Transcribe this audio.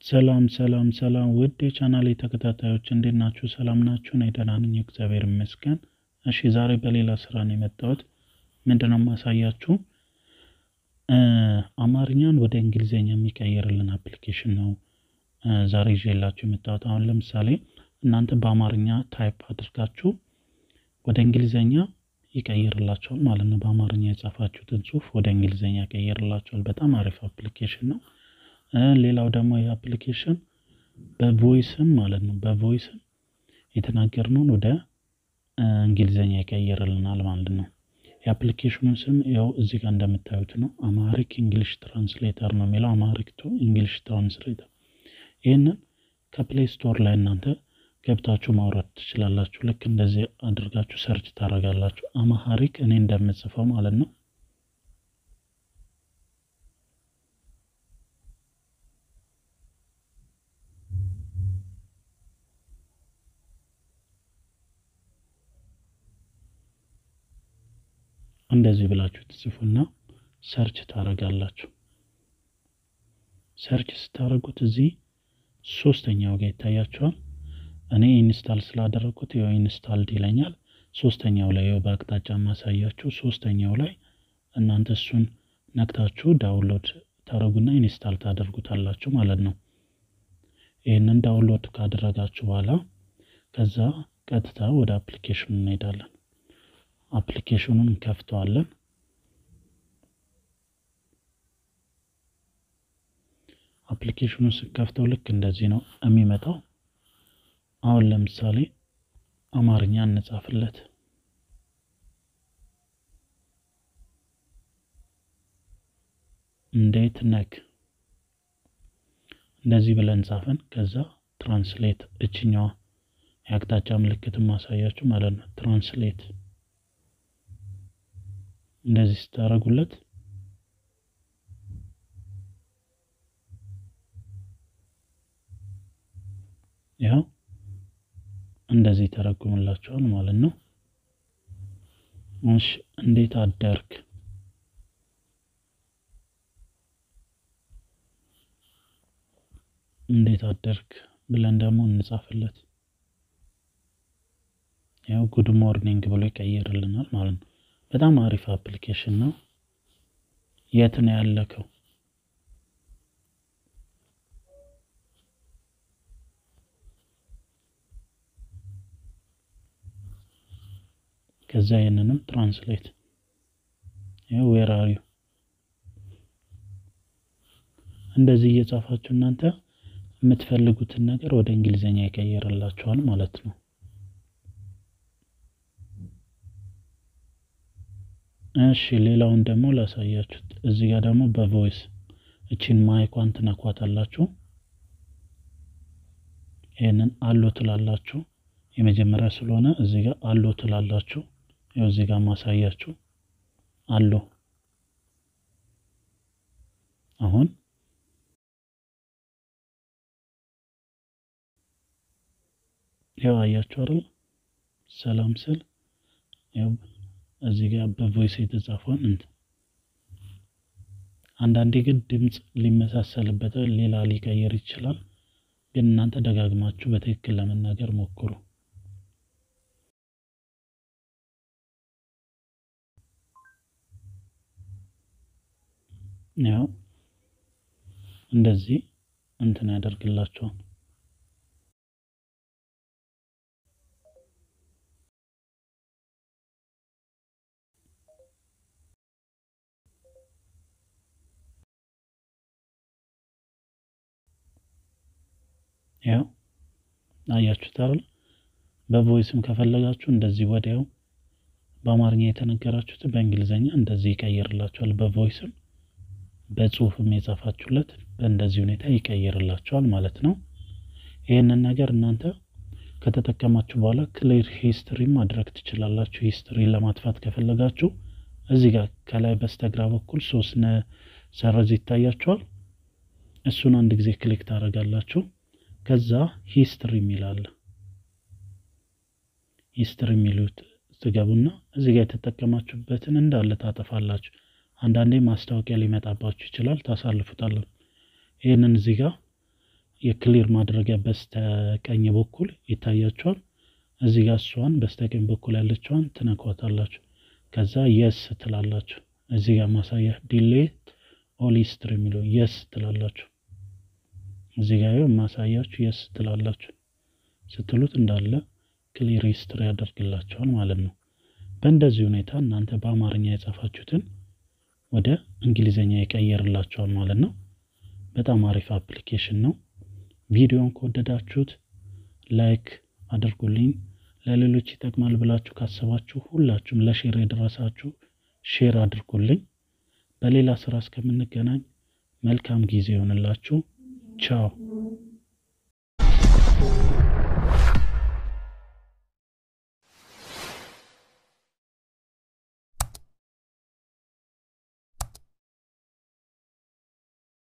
ሰላም ሰላም ሰላም ውድ የቻናሌ ተከታታዮች እንዴት ናችሁ? ሰላም ናችሁ? እኔ ደህና ነኝ፣ እግዚአብሔር ይመስገን። እሺ ዛሬ በሌላ ስራ ነው የመጣሁት። ምንድነው የማሳያችሁ? አማርኛን ወደ እንግሊዝኛ የሚቀይርልን አፕሊኬሽን ነው ዛሬ ይዤላችሁ የመጣሁት። አሁን ለምሳሌ እናንተ በአማርኛ ታይፕ አድርጋችሁ ወደ እንግሊዝኛ ይቀይርላቸዋል ማለት ነው። በአማርኛ የጻፋችሁትን ጽሁፍ ወደ እንግሊዝኛ ይቀይርላቸዋል። በጣም አሪፍ አፕሊኬሽን ነው። ሌላው ደግሞ ይህ አፕሊኬሽን በቮይስም ማለት ነው በቮይስም የተናገርነውን ወደ እንግሊዝኛ ይቀይርልናል ማለት ነው። የአፕሊኬሽኑን ስም ያው እዚህ ጋር እንደምታዩት ነው። አማሪክ እንግሊሽ ትራንስሌተር ነው የሚለው አማሪክ ቱ እንግሊሽ ትራንስሌተር። ይህንን ከፕሌይ ስቶር ላይ እናንተ ገብታችሁ ማውረድ ትችላላችሁ። ልክ እንደዚህ አድርጋችሁ ሰርች ታደርጋላችሁ። አማሃሪክ እኔ እንደምጽፈው ማለት ነው። እንደዚህ ብላችሁ ትጽፉና ሰርች ታደርጋላችሁ። ሰርች ስታደርጉት እዚህ ሶስተኛው ጋር ይታያችኋል። እኔ ኢንስታል ስላደረግኩት ያው ኢንስታልድ ይለኛል። ሶስተኛው ላይ ያው በአቅጣጫ ማሳያችሁ ሶስተኛው ላይ እናንተ እሱን ነክታችሁ ዳውንሎድ ታደርጉና ኢንስታል ታደርጉታላችሁ ማለት ነው። ይህንን ዳውንሎድ ካደረጋችሁ በኋላ ከዛ ቀጥታ ወደ አፕሊኬሽኑ እንሄዳለን። አፕሊኬሽኑን እንከፍተዋለን። አፕሊኬሽኑን ስንከፍተው ልክ እንደዚህ ነው የሚመጣው። አሁን ለምሳሌ አማርኛ እንጻፍለት። እንዴት ነክ እንደዚህ ብለን ጻፈን። ከዛ ትራንስሌት እችኛዋ የአቅጣጫ ምልክት ማሳያችሁ ማለት ነው። ትራንስሌት እንደዚህ ስታደርጉለት ያው እንደዚህ ተረጉምላቸዋል ማለት ነው። እሺ እንዴት አደርክ? እንዴት አደርክ ብለን ደግሞ እንጻፍለት። ያው ጉድ ሞርኒንግ ብሎ ይቀይርልናል ማለት ነው። በጣም አሪፍ አፕሊኬሽን ነው። የት ነው ያለከው? ከዛ ይህንንም ትራንስሌት ያው ዌር አር ዩ እንደዚህ እየጻፋችሁ እናንተ የምትፈልጉትን ነገር ወደ እንግሊዝኛ ይቀይርላችኋል ማለት ነው። እሺ ሌላውን ደግሞ ላሳያችሁት። እዚህ ጋር ደግሞ በቮይስ እቺን ማይኳን ትነኳታላችሁ። ይህንን አሎ ትላላችሁ። የመጀመሪያ ስለሆነ እዚህ ጋር አሎ ትላላችሁ። ያው እዚህ ጋር ማሳያችሁ አሎ። አሁን ያው አያችሁ አይደል? ሰላም ስል ያው እዚህ ጋር በቮይስ የተጻፈውን እንትን አንዳንዴ ግን ድምፅ ሊመሳሰልበት ሌላ ሊቀየር ይችላል። ግን እናንተ ደጋግማችሁ በትክክል ለመናገር ሞክሩ። ያው እንደዚህ እንትን ያደርግላቸዋል። ያው አያችሁት አይደል? በቮይስም ከፈለጋችሁ እንደዚህ ወዲያው በአማርኛ የተነገራችሁት በእንግሊዝኛ እንደዚህ ይቀይርላችኋል። በቮይስም በጽሁፍም የጻፋችሁለት በእንደዚህ ሁኔታ ይቀይርላችኋል ማለት ነው። ይህንን ነገር እናንተ ከተጠቀማችሁ በኋላ ክሊር ሂስትሪ ማድረግ ትችላላችሁ። ሂስትሪ ለማጥፋት ከፈለጋችሁ እዚህ ጋር ከላይ በስተግራ በኩል ሶስት ሰረዝ ይታያችኋል። እሱን አንድ ጊዜ ክሊክ ታደርጋላችሁ። ከዛ ሂስትሪ የሚላል ሂስትሪ የሚሉት ትገቡና እዚህ ጋር የተጠቀማችሁበትን እንዳለ ታጠፋላችሁ። አንዳንዴ ማስታወቂያ ሊመጣባችሁ ይችላል፣ ታሳልፉታለን። ይህንን እዚህ ጋር የክሊር ማድረጊያ በስተቀኝ በኩል ይታያቸዋል። እዚህ ጋር እሷን በስተቀኝ በኩል ያለችዋን ትነኳታላችሁ። ከዛ የስ ትላላችሁ። እዚህ ጋር ማሳያ ዲሌት ኦል ሂስትሪ የሚለው የስ ትላላችሁ። እዚህ ጋር ማሳያችሁ የስ ትላላችሁ። ስትሉት እንዳለ ክሊር ሂስትሪ ያደርግላቸዋል ማለት ነው። በእንደዚህ ሁኔታ እናንተ በአማርኛ የጻፋችሁትን ወደ እንግሊዝኛ ይቀየርላቸዋል ማለት ነው። በጣም አሪፍ አፕሊኬሽን ነው። ቪዲዮን ከወደዳችሁት ላይክ አድርጉልኝ። ለሌሎች ይጠቅማል ብላችሁ ካሰባችሁ ሁላችሁም ለሼር የደረሳችሁ ሼር አድርጉልኝ። በሌላ ስራ እስከምንገናኝ መልካም ጊዜ ይሆንላችሁ። ቻው